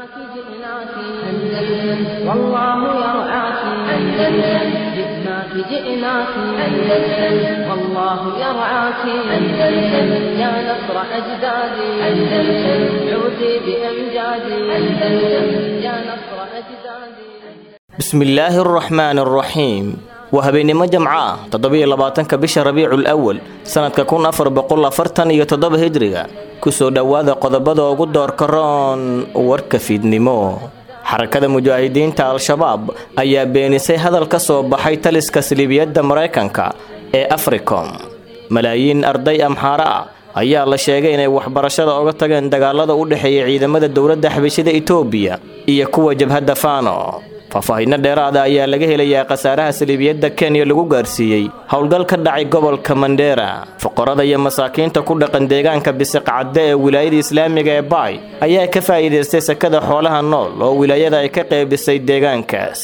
جئناك جئناك أندلس والله يرعاك أندلس جئناك جئناك أندلس والله يرعاك أندلس يا نصر أجدادي أندلس عودي بأمجادي أندلس يا نصر أجدادي bismillaahi araxmaan araxiim waa habeennimo jamco ah toddobiyo labaatanka bisha rabiicul awal sannadka kun afar boqol afartan iyo toddoba hijriga kusoo dhowaada qodobada ugu doorka roon warka fiidnimo xarakada mujaahidiinta al-shabaab ayaa beenisay hadal ka soo baxay taliska siliibiyadda maraykanka ee africom malaayiin arday amxaare ah ayaa la sheegay inay waxbarashada oga tageen dagaalada u dhexeeya ciidamada dowladda xabashida itoobiya iyo kuwa jabhadda faano faahfaahinno dheeraada ayaa laga helayaa khasaaraha saliibiyadda kenya lagu gaarsiiyey howl ka dhacay gobolka mandheera fuqarada iyo masaakiinta ku dhaqan deegaanka bisiqcadde ee wilaayada islaamiga ee baay ayaa ka faa'iidaystay sakada xoolaha nool oo wilaayada ay ka qeybisay deegaankaas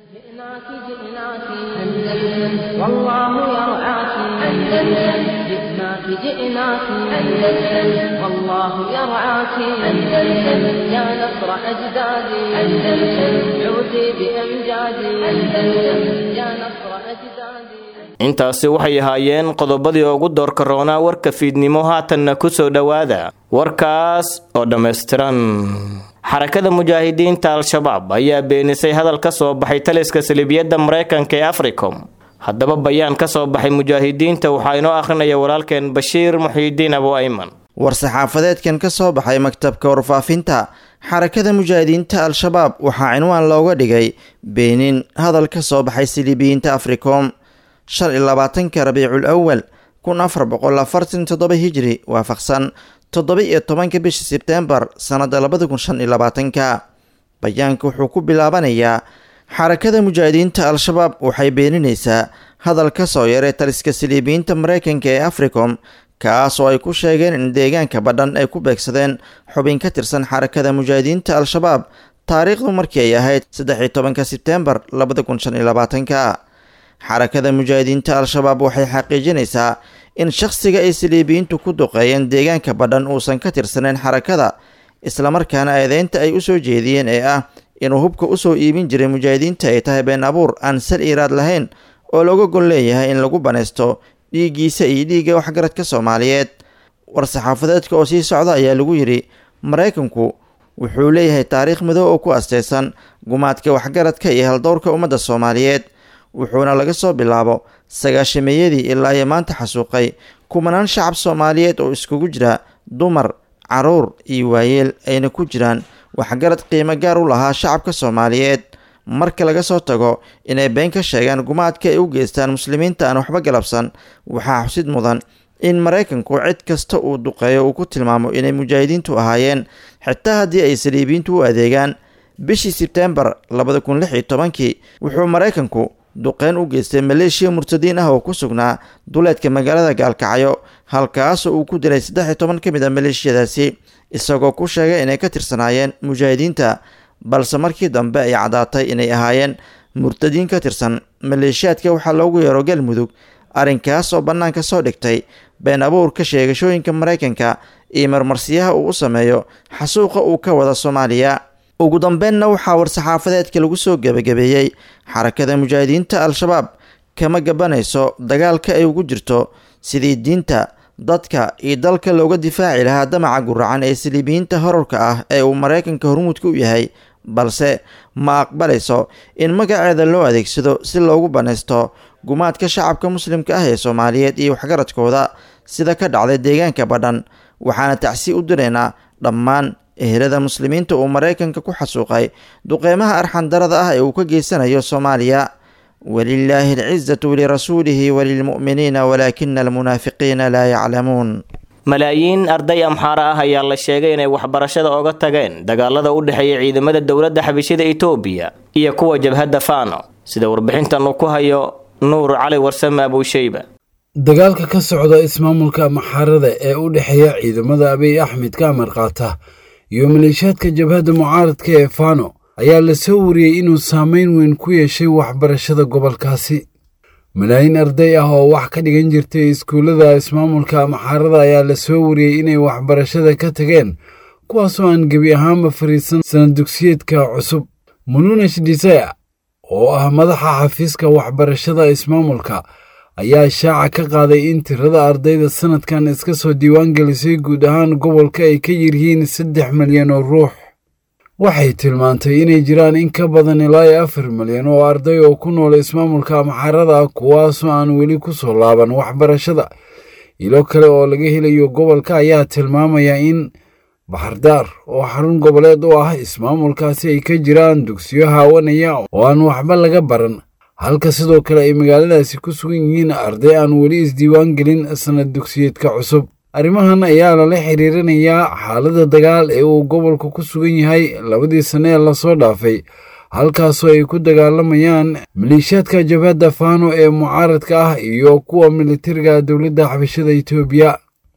جئناك جئناك أندلس والله يرعاك أندلس جئناك جئناك أندلس والله يرعاك أندلس يا نصر أجدادي أندلس عودي بأمجادي أندلس يا نصر أجدادي intaasi waxay ahaayeen qodobadii ugu doorka roonaa warka fiidnimo haatanna ku soo dhowaada warkaas oo dhammaystiran xarakada mujaahidiinta al-shabaab ayaa beenisay hadal ka soo baxay taliska saliibiyadda maraykanka ee africom haddaba bayaan ka soo baxay mujaahidiinta waxaa inoo akhrinaya walaalkeen bashiir muxiidiin abu ayman war-saxaafadeedkan ka soo baxay maktabka warfaafinta xarakada mujaahidiinta al-shabaab waxaa cinwaan looga dhigay beenin hadal ka soo baxay siliibiyiinta africom shan iyo labaatanka rabiicul awal kun afar boqol afartan toddoba hijri waafaqsan toddoba iyo tobanka bisha sebteembar sannada labada kun shan iyo labaatanka bayaanka wuxuu ku bilaabanayaa xarakada mujaahidiinta al-shabaab waxay beeninaysaa hadal ka soo yaray taliska siliibiyiinta maraykanka ee africom kaas oo ay ku sheegeen in deegaanka badhan ay ku beegsadeen xubin ka tirsan xarakada mujaahidiinta al-shabaab taariikhdu markii ay ahayd saddex iyo tobanka sebteembar labada kun shan iyo labaatanka xarakada mujaahidiinta al-shabaab waxay xaqiijinaysaa in shakhsiga ay siliibiyiintu ku duqeeyeen deegaanka badhan uusan ka tirsaneyn xarakada islamarkaana eedeynta ay u soo jeediyeen ee ah inuu hubka usoo iibin jiray mujaahidiinta ay tahay been abuur aan sal iiraad lahayn oo looga gol leeyahay in lagu banaysto dhiiggiisa iyo dhiigga waxgaradka soomaaliyeed war-saxaafadeedka oo sii socda ayaa lagu yidhi maraykanku wuxuu leeyahay taariikh madow oo ku asteysan gumaadka waxgaradka iyo haldowrka ummadda soomaaliyeed wuxuuna laga soo bilaabo sagaashameeyadii ilaa iyo maanta xasuuqay kumanaan shacab soomaaliyeed oo iskugu jira dumar caruur iyo waayeel ayna ku jiraan waxgarad qiimo gaar u lahaa shacabka soomaaliyeed marka laga soo tago inay been ka sheegaan gumaadka ay u geystaan muslimiinta aan waxba galabsan waxaa xusid mudan in maraykanku cid kasta uu duqeeyo uu ku tilmaamo inay mujaahidiintu ahaayeen xitaa haddii ay saliibiyiintu u adeegaan bishii sebteembar labada kun lix iyo tobankii wuxuu maraykanku duqeyn u geystay maleeshiya murtadiin ah oo ku sugnaa duleedka magaalada gaalkacyo halkaasoo uu ku dilay saddex iyo toban ka mid a maleeshiyadaasi isagoo ku sheegay inay ka tirsanaayeen mujaahidiinta balse markii dambe ay caddaatay inay ahaayeen murtadiin ka tirsan maleeshiyaadka waxaa loogu yeero galmudug arrinkaas oo bannaanka soo dhigtay been abuurka sheegashooyinka maraykanka iyo marmarsiyaha uu u sameeyo xasuuqa uu ka wada soomaaliya ugu dambeynna waxaa war-saxaafadeedka lagu soo gebagabeeyey xarakada mujaahidiinta al-shabaab kama gabanayso dagaalka ay ugu jirto sidii diinta dadka iyo dalka looga difaaci lahaa damaca guracan ee saliibiyiinta horarka ah ee uu maraykanka hormuudka u yahay balse ma aqbalayso in magaceeda loo adeegsado si loogu banaysto gumaadka shacabka muslimka ah ee soomaaliyeed iyo waxgaradkooda sida ka dhacday deegaanka badhan waxaana tacsi u diraynaa dhammaan ehelada muslimiinta uu maraykanka ku xasuuqay duqeymaha arxandarada ah ee uu ka geysanayo soomaaliya walilaahi alcizatu lirasuulihi walilmu'miniina walaakina almunaafiqiina laa yaclamuun malaayiin arday amxaare ah ayaa la sheegay inay waxbarashada oga tageen dagaalada u dhexeeya ciidamada dowladda xabishida itoobiya iyo kuwa jabhadda faano sida warbixintan uu ku hayo nuur cali warsame abuusheyba dagaalka ka socda ismaamulka maxaarada ee u dhexeeya ciidamada abiy axmed ka amar qaata iyo maleeshiyaadka jabhadda mucaaradka ee faano ayaa la soo wariyey inuu saameyn weyn ku yeeshay waxbarashada gobolkaasi malaayiin arday ah oo wax ka dhigan jirtay iskuullada ismaamulka maxaarada ayaa la soo wariyey inay waxbarashada ka tageen kuwaasoo aan gebi ahaanba fariisan sanad dugsiyeedka cusub mununesh desire oo ah madaxa xafiiska waxbarashada ismaamulka ayaa shaaca ka qaaday in tirada ardayda sanadkan iska soo diiwaangelisay guud ahaan gobolka ay ka yiryihiin saddex milyan oo ruux waxay tilmaantay inay jiraan in ka badan ilaa iyo afar milyan oo arday oo ku nool ismaamulka maxarada kuwaasoo aan weli ku soo laaban waxbarashada ilo kale oo laga helayo gobolka ayaa tilmaamaya in baxardaar oo xarun goboleed u ah ismaamulkaasi ay ka jiraan dugsiyo haawanaya oo aan waxba laga baran halka sidoo kale ay magaaladaasi ku sugan yihiin arday aan weli isdiiwaan gelin sanad dugsiyeedka cusub arrimahan ayaa lala xiriirinayaa xaaladda dagaal ee uu gobolka ku sugan yahay labadii sanne ee lasoo dhaafay halkaasoo ay ku dagaalamayaan maleeshiyaadka jabhadda faano ee mucaaradka ah iyo kuwa militariga dowladda xabashada etoobiya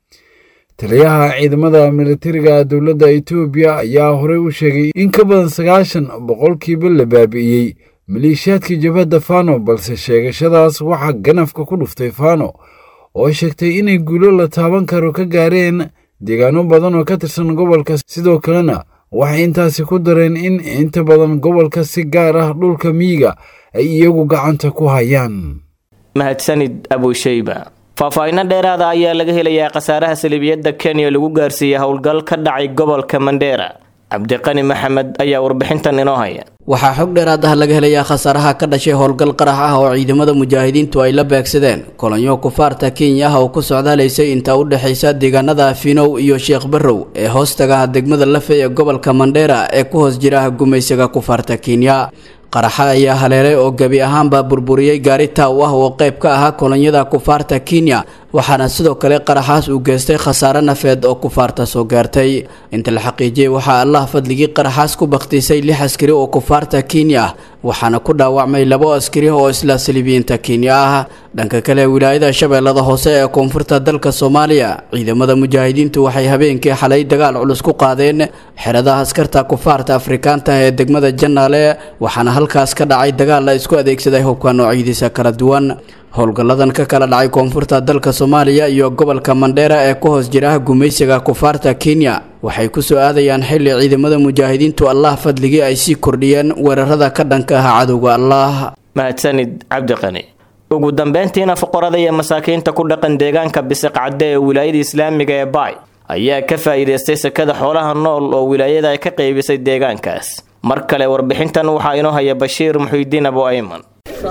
taliyaha ciidamada militariga dowladda etoobiya ayaa horey u sheegay in ka badan sagaashan boqolkiiba la baabi'iyey maleeshiyaadkii jabhadda fano balse sheegashadaas waxaa ganafka ku dhuftay fano oo sheegtay inay guulo la taaban karo ka gaareen deegaano badan oo ka tirsan gobolka sidoo kalena waxay intaasi ku dareen in inta badan gobolka si gaar ah dhulka miyiga ay iyagu gacanta ku hayaan mahadsanid abushayba faahfaahinno dheeraada ayaa laga helayaa khasaaraha salibiyadda kenya lagu gaarsiiyey howlgal ka dhacay gobolka mandheera cabdiqani maxamed ayaa warbixintan inoo haya waxaa xog dheeraad ah laga helayaa khasaaraha ka dhashay howlgal qarax ah oo ciidamada mujaahidiintu ay la beegsadeen kolonyo kufaarta kenya ah oo ku socdaalaysay inta u dhexaysa deegaanada finow iyo sheekh barrow ee hoostaga degmada lafe ee gobolka mandheera ee ku hoos jira gumaysiga kufaarta kenya qaraxa ayaa haleelay oo gebi ahaanba burburiyey gaari taaw ah oo qayb ka ahaa kolonyada kufaarta kenya waxaana sidoo kale qaraxaas uu geystay khasaare nafeed oo kufaarta soo gaartay inta la xaqiijiyey waxaa allah fadligii qaraxaas ku bakhtiisay lix askari oo kufaarta kenya ah waxaana ku dhaawacmay labo askari oo isla salibiyiinta kenya ah dhanka kale wilaayada shabeellada hoose ee koonfurta dalka soomaaliya ciidamada mujaahidiintu waxay habeenkii xalay dagaal culus ku qaadeen xeradaha askarta kufaarta afrikaanta ee degmada janaale waxaana halkaas ka dhacay dagaal la isku adeegsaday hubka noocyadiisa kala duwan howlgalladan ka kala dhacay koonfurta dalka soomaaliya iyo gobolka mandheera ee ku hoos jira gumaysiga kufaarta kenya waxay ku soo aadayaan xilli ciidamada mujaahidiintu allah fadligii ay sii kordhiyeen weerarada ka dhanka ah cadowga allah mahadsanid cabdiqani ugu dambeyntiina fuqarada iyo masaakiinta ku dhaqan deegaanka bisiqcadde ee wilaayada islaamiga ee baay ayaa ka faa'iidaystay sekada xoolaha nool oo wilaayada ay ka qaybisay deegaankaas mar kale warbixintan waxaa inoo haya bashiir muxiidiin abu ayman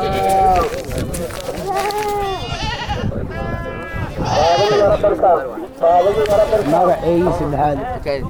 magaceygi saddexaad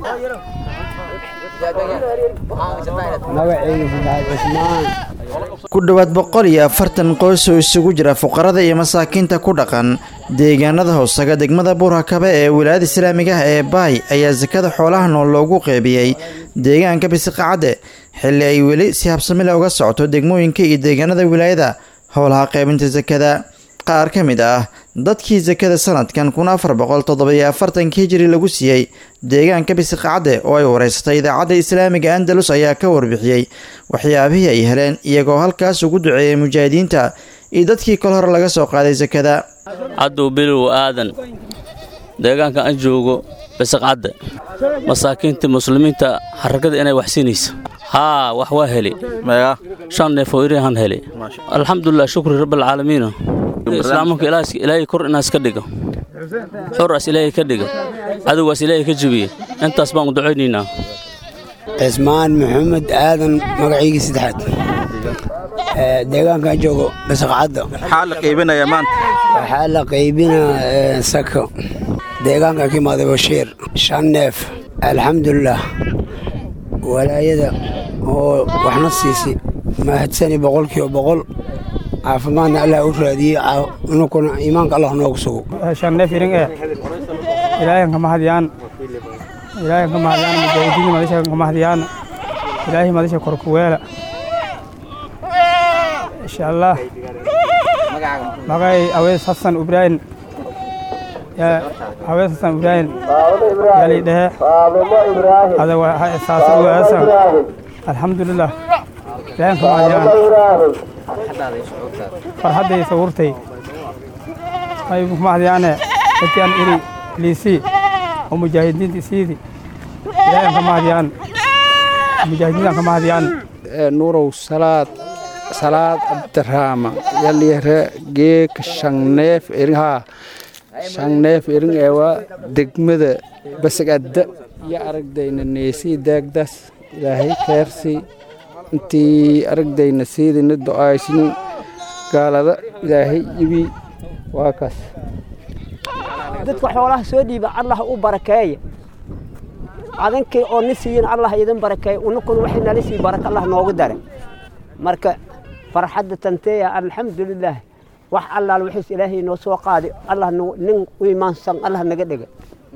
magaceygi saddexaad cusmaan ku dhowaad boqol iyo afartan qoys oo isugu jira fuqarada iyo masaakiinta ku dhaqan deegaanada hoosaga degmada buurhakabe ee wilaayada islaamiga ah ee baay ayaa sakada xoolaha nool loogu qeybiyey deegaanka bisiqacadde xilli ay weli si habsamile uga socoto degmooyinka iyo deegaanada wilaayada howlaha qaybinta sakada qaar ka mid ah dadkii sakada sanadkan kun afar boqol toddobiyo afartanka hijiri lagu siiyey deegaanka bisiqacadde oo ay wareysatay idaacadda islaamiga andalus ayaa ka warbixiyey waxyaabihii ay heleen iyagoo halkaas ugu duceeyey mujaahidiinta iyo dadkii kol hore laga soo qaaday sakada cadow bilow aadan deegaanka aan joogo bisiqcadde masaakiinta muslimiinta xarakada inay wax siinaysa haa wax waa heli shan neefoo irihan heli alxamdulilah shukri rabbilcaalamiina islaamanka ilaahay kor inaas ka dhigo xoraas ilaahay ka dhiga cadowgaas ilaahay ka jebiye intaas baan u ducaynaynaa cismaan maxamed aadan magaciygii saddexaad deegaankaan joogo bisaqcadda maxaa la qaybinayaa maanta waxaa la qaybinaa sako deegaankan ka imaaday bashiir shan neef alxamdulilah walaayada oo waxna siisay mahadsani boqolkiiba boqol caafimaadna allah u raadiyey inukuna iimaanka allah noogu sugo shan neef iring eh ilaahay ka mahadyaan ilaahay ka mahadyaan mujaahidiin madasha ka mahadyaan ilaahay madasha korkuweela insha allah magay awees xasan ibraahim awees xasan ibraahim yali dhehe ada saasa uwaasan alxamdulilah ilaahay ka mahadyaan farxadday sawurtay ay mahadyaane dadkaan iri liisii oo mujaahidiinta isiidi ilaahay ka mahadiyaan mujaahidiintan ka mahadiyaan nuurow salaad salaad abdiraama yalyare geek shangneef erinhaa shangneef erin eewa degmada basagadda iyo aragdayna neesii daagdaas ilaahay keersii intii aragdayna siidina do'aysni gaalada ilaahay ibi waa kaas dadka xoolaha soo dhiiba allah u barakeeya adinkii oo ni siiyin allah idin barakeeya unukun waxay nala sii baraka allah noogu dare marka farxadda tanteeya alxamdulilaah wax allaal wixiis ilaahay noo soo qaadi allah nin u imaansan allah naga dhega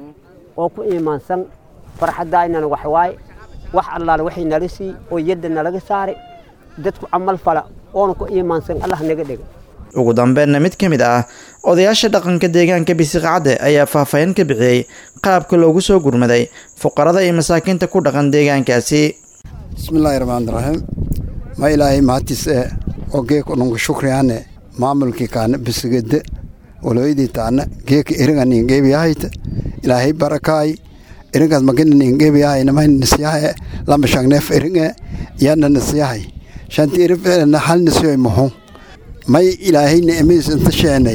oo ku imaansan farxaddaaynan wax waaye wax allaal waxay nala sii oo yadda nalaga saari dadku camal fala oona ku imaansan allah naga dhega ugu dambeynna mid ka mid ah odayaasha dhaqanka deegaanka bisiqacadde ayaa faahfaahin ka bixiyey qaabka loogu soo gurmaday fuqarada iyo masaakiinta ku dhaqan deegaankaasi bismillaahi raxmaani raxiim ma ilaahay mahadtiis ee oo geeka nunka shukriyaane maamulkii kaana bisigade waloydii taana geeka eringa ningeebiyahayta ilaahay barakaay eringaas magina ningeebiyahay namay nisyahae lama shangneef eringe yana nisyahay shanti eri hal nisyoy muxu may ilaahay ni'amiis inta sheenay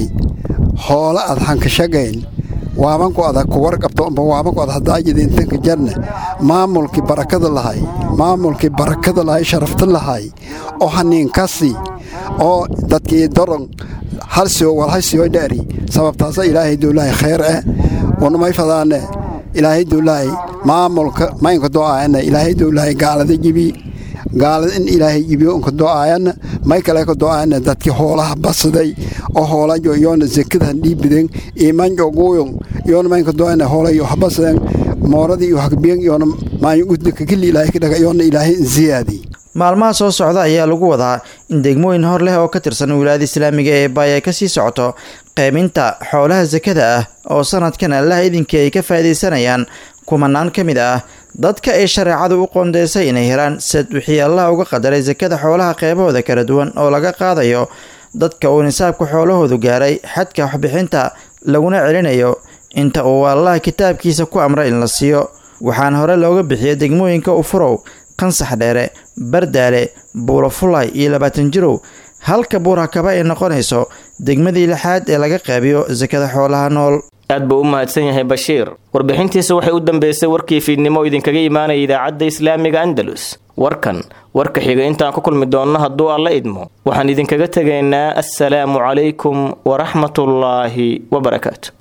hoola ad hankashagayn waabanku ada ku warqabto amba waabanku ad hadaajida intanka jarne maamulkii barakada lahay maamulkii barakada lahay sharafta lahay oo haniinkasi oo dadkii doron halsio walhaysiyo dheeri sababtaasa ilaahay duulaahay khayr eh wanamay fadaane ilaahay duulaahay maamulka maynka do'aayana ilaahay duulaahay gaalada jibi gaalada in ilaahay jibiyo unka do'aayana may kale ka do'aayana dadkii hoolaha basaday oo hoolajo yoona zekadahan dhiibiden imanjo guuyon yoona maynka do'aayana hoolayo habasaden mooradii iyo hagbiyan yoona maayo udnaka kili ilaahay ka dhaga yoona ilaahay insiyaadi maalmaha soo socda ayaa lagu wadaa in degmooyin hor leh oo ka tirsan wilaayada islaamiga ee baay ay kasii socoto qeyminta xoolaha sakada ah oo sanadkan allaha idinkii ay ka faa'iidaysanayaan kumanaan ka mid ah dadka ay shareecadu u qoondeysay inay helaan sad wixii allah uga qadaray sakada xoolaha qeybahooda kala duwan oo laga qaadayo dadka uu nisaabka xoolahoodu gaaray xadka waxbixinta laguna celinayo inta uu allah kitaabkiisa ku amray in la siiyo waxaana hore looga bixiyay degmooyinka ufurow qansax dheere bardaale buulafulay iyo labaatan jirow halka buurakaba ay noqonayso degmadii lixaad ee laga qeybiyo sakada xoolaha nool aad buu u mahadsan yahay bashiir warbixintiisa waxay u dambeysay warkii fiidnimo idinkaga imaanaya idaacadda islaamiga andalus warkan warka xiga intaan ku kulmi doonno hadduu alla idmo waxaan idinkaga tegaynaa assalaamu calaykum waraxmatullaahi wabarakaatu